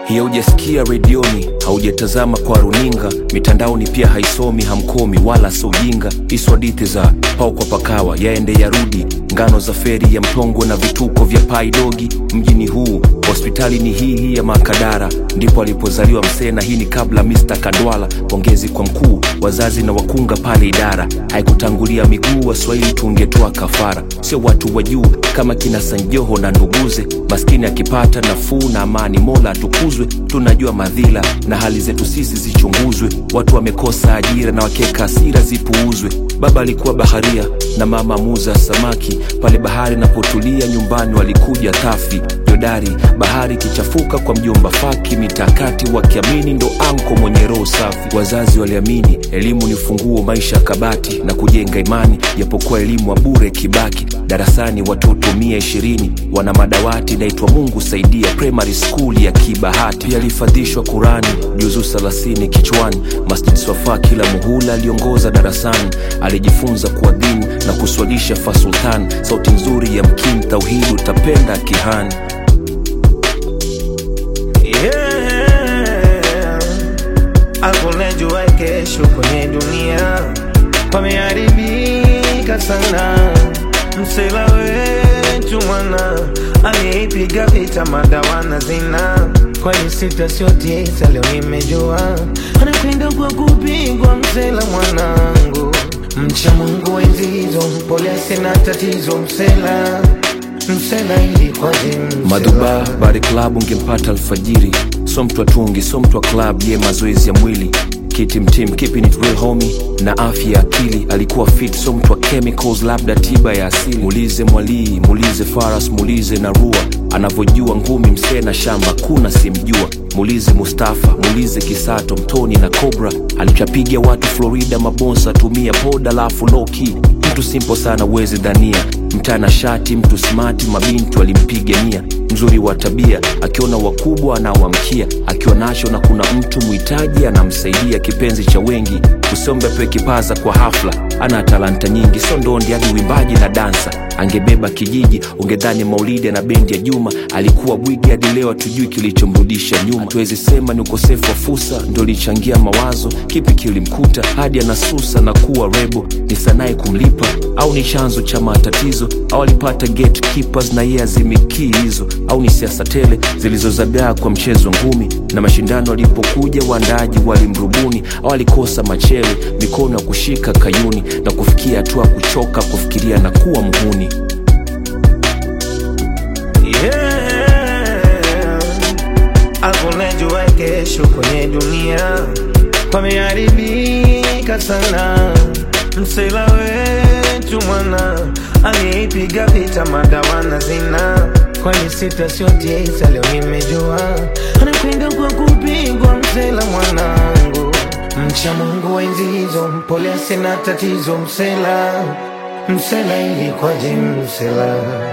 hiyo hujasikia redioni, haujatazama kwa runinga, mitandaoni pia haisomi, hamkomi wala so ujinga. Hizo hadithi za pau kwa pakawa, yaende yarudi, ngano za feri ya mtongwe na vituko vya paidogi. Mjini huu hospitali ni hii hii ya Makadara, ndipo alipozaliwa msee, na hii ni kabla Mr. Kandwala. Pongezi kwa mkuu, wazazi na wakunga pale idara, haikutangulia miguu, Waswahili tungetoa kafara, sio watu wa juu kama kina Sanjoho na nduguze. Maskini akipata nafuu na amani, Mola atukuzwe. Tunajua madhila na hali zetu sisi zichunguzwe. Watu wamekosa ajira na wakeka hasira zipuuzwe. Baba alikuwa baharia na mama muza samaki, pale bahari napotulia nyumbani walikuja tafi jodari. Bahari ikichafuka kwa mjomba Faki, mitakati wakiamini ndo anko mwenye roho safi. Wazazi waliamini elimu ni funguo maisha ya kabati na kujenga imani, japokuwa elimu wa bure kibaki. Darasani watoto mia ishirini wana madawati naitwa Mungu saidia primary school ya Kibahati. Pia alifadhishwa Kurani juzu thelathini kichwani. Masjid Swafa kila muhula aliongoza darasani, alijifunza kuadhini na kuswalisha fasultan. Sauti nzuri ya mkini tauhidi utapenda kihani. Yeah. Hakuna jua kesho kwenye dunia, pameharibika sana. Msela wetu mwana aliyeipiga vita madawa na zina, kwani sita sio tisa, leo nimejua anakwenda kwa kupigwa. Msela mwanangu, mcha Mungu enzi hizo, pole sina tatizo. Msela msela ilikwaje? Msela? Madhuba bari club ungempata alfajiri, so mtu atungi, so mtu wa club, ye mazoezi ya mwili kiti mtim keeping it real homie na afya ya akili alikuwa fit, so mtu wa chemicals, labda tiba ya asili. Muulize Mwalii, muulize Faras, muulize na Rua anavyojua ngumi msee na shamba, kuna simjua. Muulize Mustafa, muulize Kisato, Mtoni na Cobra alichapiga watu Florida, mabonsa tumia poda lafu loki mtu simple sana uwezi dhania mtana shati mtu smati mabintu alimpigania mzuri wa tabia akiona wakubwa anawamkia akiwa nacho na kuna mtu mhitaji anamsaidia kipenzi cha wengi usombe pe kipaza kwa hafla ana talanta nyingi so ndondi hadi uimbaji na dansa angebeba kijiji ungedhani maulidi na bendi ya juma alikuwa bwigi hadi leo hatujui kilichomrudisha nyuma tuwezi sema ni ukosefu wa fursa ndo lichangia mawazo kipi kilimkuta hadi anasusa na kuwa rebo ni sanaye kumlipa au ni chanzo cha matatizo au alipata gatekeepers na yeye azimikii hizo au ni siasa tele zilizozagaa kwa mchezo ngumi na mashindano alipokuja waandaaji walimrubuni au alikosa machele mikono ya kushika kayuni na kufikia hatua kuchoka kufikiria na kuwa mhuni Yeah. Hakuna jua kesho kwenye dunia, pameharibika sana. Msela wetu mwana aliyeipiga vita madawa na zina, kwani sita sio tisa, leo nimejua anakwenda kwa kupigwa. Msela mwanangu, mcha Mungu wa enzi hizo, mpole sina tatizo. Msela msela ilikwaje? Msela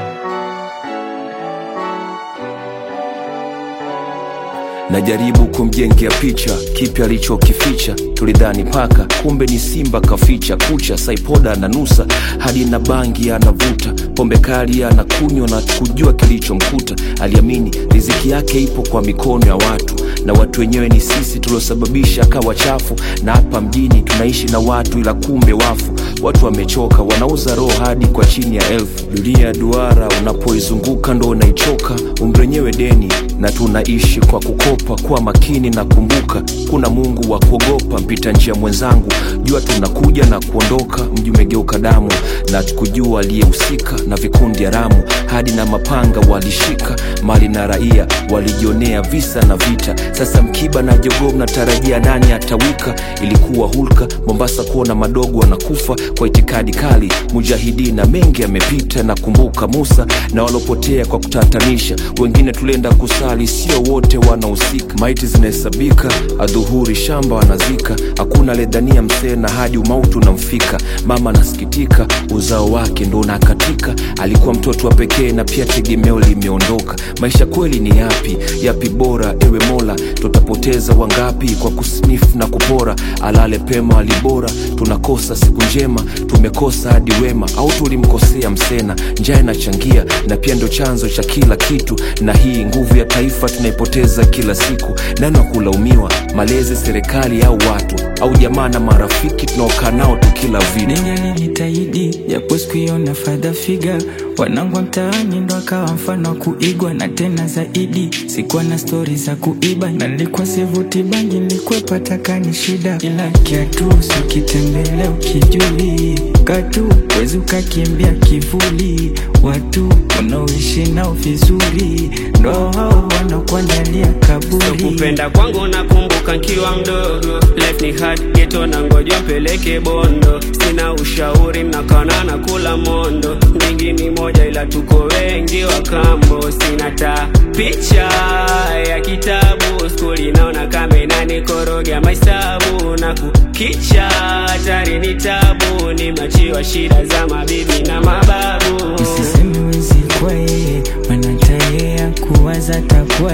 najaribu kumjengea picha kipi alichokificha tulidhani paka kumbe ni simba kaficha kucha saipoda na nusa hadi na bangi anavuta pombe kali anakunywa na kujua kilichomkuta aliamini riziki yake ipo kwa mikono ya watu na watu wenyewe ni sisi tuliosababisha akawa chafu na hapa mjini tunaishi na watu ila kumbe wafu watu wamechoka wanauza roho hadi kwa chini ya elfu dunia ya duara unapoizunguka ndo unaichoka umri wenyewe deni na tunaishi kwa kukopa kuwa makini na kumbuka kuna mungu wa kuogopa mpita njia mwenzangu jua tunakuja na kuondoka mji umegeuka damu na tukujua aliyehusika na vikundi haramu hadi na mapanga walishika mali na raia walijionea visa na vita sasa mkiba na jogoo mnatarajia nani atawika ilikuwa hulka mombasa kuona madogo wanakufa kwa itikadi kali mujahidina mengi yamepita na kumbuka musa na walopotea kwa kutatanisha wengine tulienda kusali sio wote wanahusika maiti zinahesabika adhuhuri shamba wanazika hakuna ledhania msena hadi umauti unamfika mama anasikitika uzao wake ndo unakatika alikuwa mtoto wa pekee na pia tegemeo limeondoka maisha kweli ni yapi yapi bora ewe mola tutapoteza wangapi kwa kusnifu na kupora alale pema alibora tunakosa siku njema kama tumekosa hadi wema au tulimkosea msena njaa inachangia na pia ndo chanzo cha kila kitu na hii nguvu ya taifa tunaipoteza kila siku nani wa kulaumiwa malezi serikali au watu au jamaa na marafiki tunaokaa nao tu kila vitu ningalijitahidi japo sikuiona fadha figa wanangu wa mtaani ndo akawa mfano wa kuigwa na tena zaidi sikuwa na stori za kuiba na nilikuwa sivuti bangi nilikuwepa takani shida ila kiatu sikitembele ukijuli katu wezi ukakimbia kivuli watu unaoishi nao vizuri ndo hao wanakuandalia kaburi kupenda kwangu nakumbuka nkiwa mdogo life ni hard geto na ngoja mpeleke bondo sina ushauri mnakana na kula mondo mingi ni moja ila tuko wengi wa kambo sina ta picha ya kitabu skuli naona kama inanikoroga mahesabu na kukicha hatari ni tabu nimeachiwa shida za mabibi na mababu Usiseme wezi kwa yeye, maana tayea kuwaza takuwa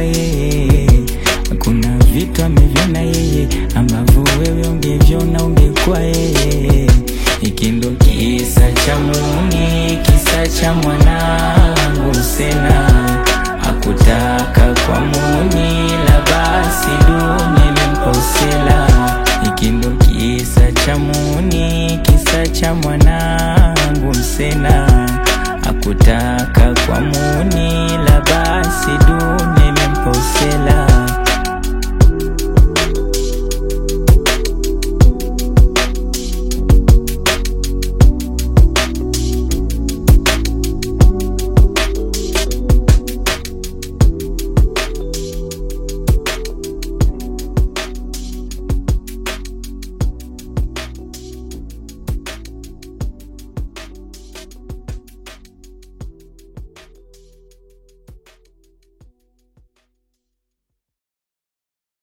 yeye. Kuna vitu amevyona yeye ambavyo wewe ungevyona ungekuwa yeye.